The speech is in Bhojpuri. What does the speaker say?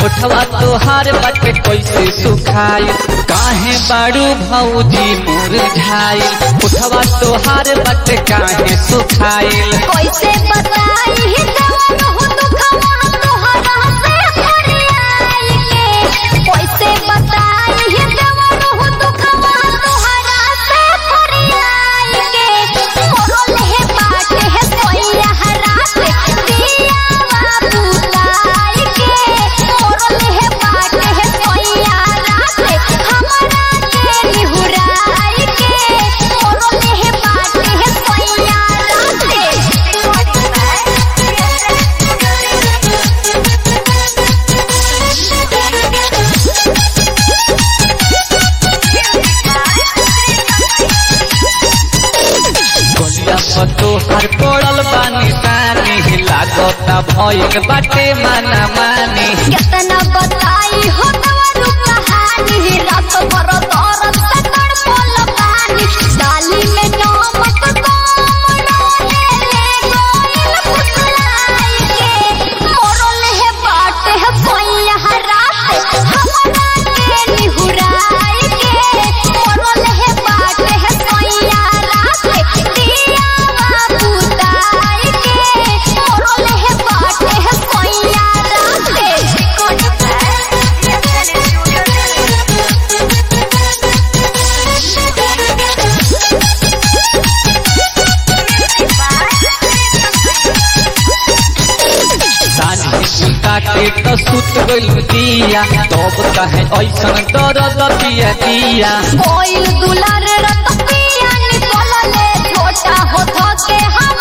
उठवा तोहार बाटे कैसे सुखाई काहे बाड़ू भौजी मोर झाई उठवा तोहार बाटे काहे सुखाइल कैसे बताई ही जवान हो दुखवा तोहरा से फरियाई के कैसे बताई ही जवान हो दुखवा तोहरा से फरियाई के मोरल है बाटे है सोया रात दिया बाबू लाई के मोरल है बाटे है सोया रात हमरा के निहुराई के मोरल है बाटे है सोया गलिया पर तोहार पड़ल बानी सानी लागता भइल बाटे माना मानी कितना बताई हो तोरू कहानी रात भर दर्द से तड़पल पानी डाली में नमक कम डाले ले गोइल फुसलाई के मोरल है बाट है सोया रात हमरा के निहुराई के मोरल है बाट है सोया रात दिया बाबू ताई के मोरल है बाट है सोया सानी सुता के तो सुत गइल दिया तब कहे ऐसन दर्द दिया दिया कोइल दुलार रत पिया निकलले छोटा हो के हम